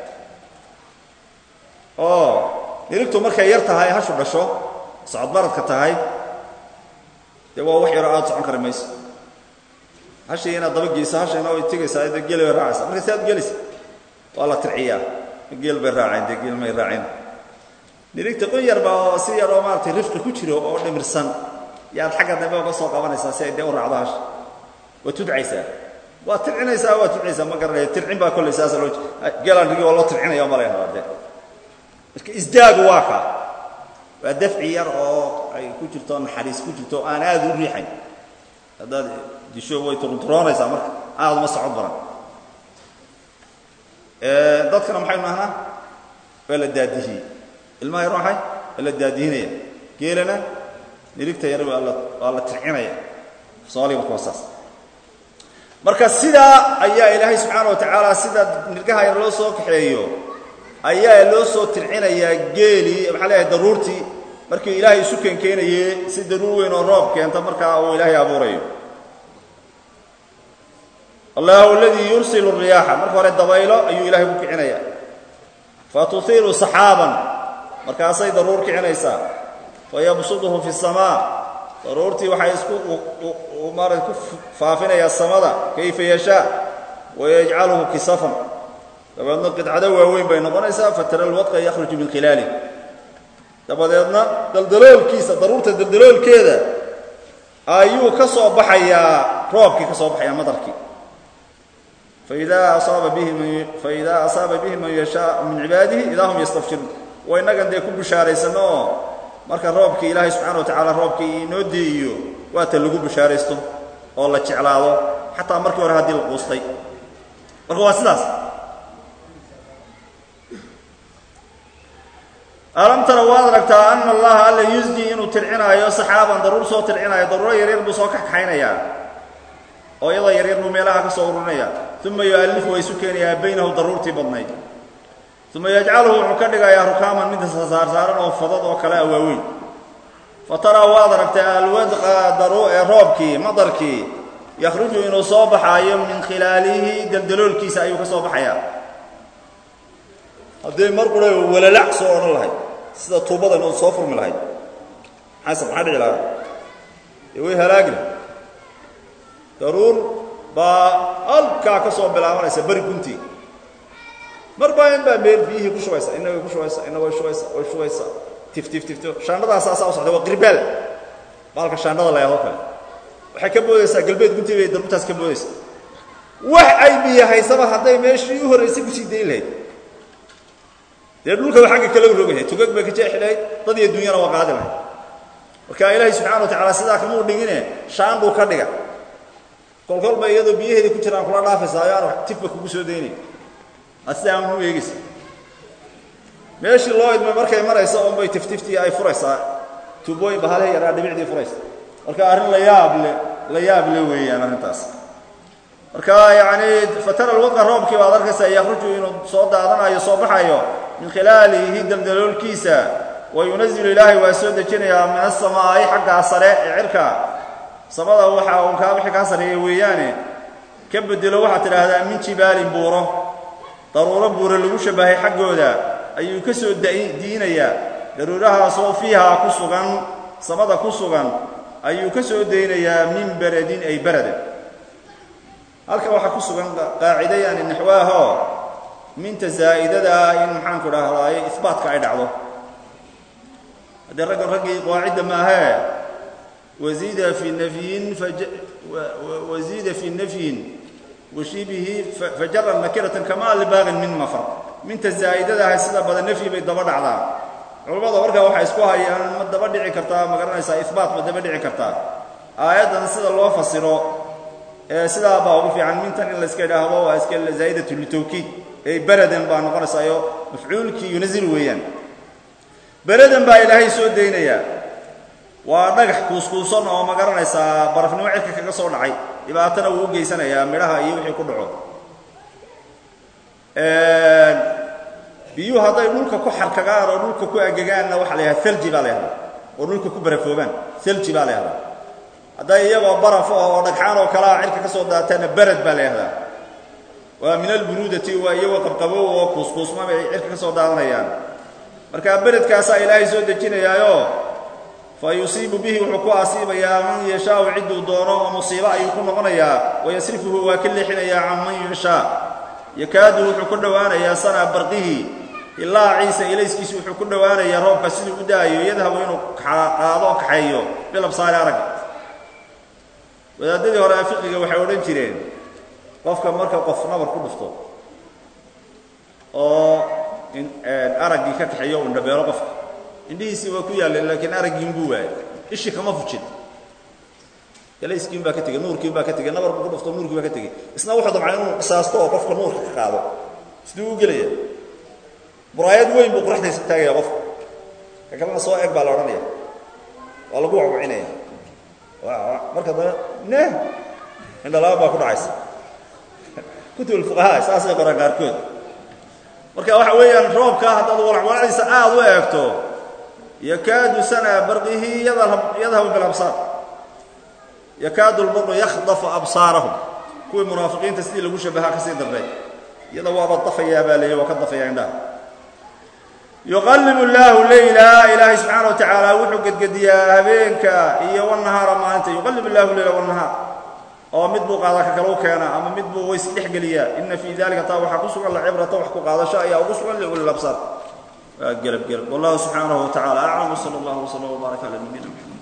oo nirigtu markay yar tahay hashu dhasho socodbaradka tahay dee waa wax yaroo aada socon kari mayso hashii inaad daba geyso hashayna way tegaysaa dee geel bay raacaysa marka si aad gelaysa waa la tirciyaa geel bay raaceen dee geel may raaceen nirigta qon yarba oo si yaroo maaratay rifqi ku jiro oo dhimirsan yaad xagga dambe uga soo qabanaysaa si ay dee u raacdo hasha waa tudcaysaa waa tircinaysaa waa tudcaysaa ma garanaya tircin baa kollay saasa loo geelaan rigi oo loo tircinaya ma laynabaa dee marka isdaagu waa ka waa dafci yar oo ay ku jirto naxariis ku jirto aan aada u riixayn haddaad disho way turunturoonaysaa marka aada uma socod baran dadkana maxaynu nahnaa waa la daadihiyey ilmaha yar maxay waa la daadihinaya geelana nirigta yar waa la waa la tircinaya soomaaliga marka waa saas marka sidaa ayaa ilaahay subxaana wa tacaala sida nirgaha yar loo soo kaxeeyo ayaa loo soo tircinayaa geelii maxaa leeyahay daruurtii markii ilaahay isu keenkeenaye si daruur weyn oo roob keenta markaa uu ilaahay abuurayo allahu aladii yursilu riyaaxa marka hore dabaylo ayuu ilaahay ku kicinaya fa tuhiiru saxaaban markaasay daruur kicinaysaa fa yabsuduhu fi samaa daruurtii waxay isku maarata ku faafinayaa samada kayfa yashaa wayajcaluhu kisafan dabeedna qidcado waaweyn bay noqonaysaa fatara alwadqa yakhruju min khilaali dabadeedna daldaloolkiisa daruurta daldaloolkeeda ayuu ka soo baxayaa roobkii ka soo baxayaa madarkii faidaa asaaba bihi man faidaa asaaba bihi man yashaa min cibaadihi idaa hum yastabshiruun waa innagan dee ku bishaaraysanno oo marka roobkii ilaahay subxana wa tacaala roobkii inoo dee'iyo waata lagu bishaaraysto oo la jeclaado xataa markii hore haddii la quustay marka waa sidaas alam tara waad aragtaa ana allaha alla yusdi inuu tircinaayo saxaaban daruur soo tircinaayo daruuro yaryar buu soo kaxkaxaynayaa oo iyadoo yaryar buu meelaha ka soo ururinaya uma yu'allifu waa isu keenayaa baynahu daruurtii badnayd uma yajcaluhu wuxuu ka dhigayaa rukaaman mid saarsaaran oo fadad oo kale a waaweyn fa taraa waad aragtaa alwadqa daru ee roobkii madarkii yakhruju inuu soo baxaayo min khilaalihi daldaloolkiisa ayuu ka soo baxayaa haddii mar qura walalac soo odhan lahayd sida tuubadan oo soo furmi lahayd xasan maxaa dhici lahaa dee way halaagi lahay daruur baa halkaa ka soo bilaabanaysa beri guntii mar baa in baa meel biyihii ku shubaysa inna way ku shubaysa inna way shubaysa way shubaysa tif tif tifto shaandhadaas asaa u socda waa qirbaal baalka shaandhada la yahoo kale waxay ka boodaysaa galbeed guntii bay daruurtaas ka boodaysaa wax ay biyo haysaba hadday meeshii u horraysay kusii dayn lahayd dee dhulkaba xagga kale u rogahay tugag bay ka jeexi lahayd dad iyo dunyana waa qaadi lahayd marka ilaahay subxana wa tacala sidaa kamuu dhigine shaandhuu ka dhiga kolkolba iyadoo biyaheedii ku jiraan kula dhaafaysa ayaan tifba kugu soo daynay asidaa aan u eegaysa meeshii loo idmay markay maraysa unbay tiftiftii ay furaysaa tuubooyin bahalehe yaraa dhibicdii furaysa marka arrin la yaab le la yaab le weeyaan arrintaas marka yacni fatara alwadqa roobkii baad arkaysaa yakhruju inuu soo daadanayo soo baxayo min khilaalihi daldaloolkiisa wa yunazilu ilaahay waa soo dejinayaa min asamaa'i xaggaa sare ee cirka samada waxa uun kaa wixii kaa sarreeya weeyaane ka bedelo waxaad tidhaahdaa min jibaalin buuro daruuro buuro lagu shabahay xaggooda ayuu ka soo diinayaa daruurahaasoo fiihaa ku sugan samada ku sugan ayuu ka soo daynayaa min beradin ay berada halkan waxaa ku sugan qaacida yani naxwaahoo minta zaa'idada in maxaanku dhahdaay isbaatka ay dhacdo haddee raggan raggii qaacidda maahee wasiida fi nafyin wasiida fi nafyin washibihi fajara nakiratan kamaa libaaqin min mafar minta zaa'idadahay sida badan nafyi bay daba dhacdaa culamada markaa waxay isku hayaan ma daba dhici kartaa ma garanaysaa ihbaat ma daba dhici kartaa aayaddan sida loo fasiro ee sidaa baa ugu fiican mintan in layska idhaahdo waa iska zaa'idatu litawkiid ey beradan baa noqonaysaayo mafcuulkii yunazil weeyaan beradan baa ilaahay soo daynayaa waa dhagax kuuskuusan oo ma garanaysaa barafnimo cirka kaga soo dhacay dhibaatana wuu u geysanayaa midhaha iyo wixii ku dhaco biyuhu hadday dhulka ku xarkagaan oo dhulka ku agegaanna waxaa la yahada thalji baa la yahdaa oo dhulka ku barafoobaan thalji baa la yahdaa hadday iyagoo baraf oo dhagxaan oo kalea cirka ka soo daataanna berad baa la yahdaa waa min alburuudati waa iyagoo qabqabow oo kuuskuusma bay cirka ka soo daadanayaan marka beredkaasaa ilaahay soo dejinayaayo fa yusiibu bihi wuxuu ku asiibayaa man yashaau cidduu doono oo musiibo ayuu ku noqonayaa wayasrifuhu waa ka leexinayaa can man yashaa yakaadu wuxuu ku dhowaanayaa sanaa barqihi ilaa ciise ilayskiisu wuxuu ku dhowaanayaa roobka siduu u da'ayo yadhabu inuu qaado kaxeeyo bilabsaari arag wadaadadii hore fiqiga waxay odhan jireen qofka marka qof nabar ku dhufto oo araggii ka kaxeeyo u indhabeelo qofka indhihiisii waa ku yaalleen laakiin araggiin buu waayay ishii kama fujin galayskiin baa ka tegey nuurkiin baa ka tegey nabar buu ku dhufto nuurkii baa ka tegey isna wuxuu damcay inuu qisaasto oo qofka nuurka ka qaado siduu u gelaya buraayad weyn buu qoraxdaysa taagaya qofka ka kalena soo eg baa la odhanaya waa lagu wacwacinaya marka dana ne indhalaba baa ku dhacaysa kutub alfuqahaa saasay qoraan qaarkood marka waxa weeyaan roobka haddaad walacwalacdiisa aad u eegto yakaadu sana barqihi yadhabu bilabsaar yakaadu lbarqu yakhdafu absaarahum kuwii munaafiqiinta sidii lagu shabahaa ka sii darnay iyada waaba dafayaa baa leeya waa ka dafaya indhaha yuqallibu llaahu leyla ilaahay subxaana wa tacaala wuxuu gedgediyaa habeenka iyo wanahaara maalinta yuqallib llahu leyla wanahaar oo mid buu qaada ka kale u keena ama mid buu ways dhexgeliyaa ina fii dalika taa waxaa ku sugan la cibrata wax ku qaadasho ayaa ugu sugan liulil absaar waa gelab gelab wallahu subxaanahu wa tacala aclam wsala allahu wslam wbaarak cala nabiyina mxamed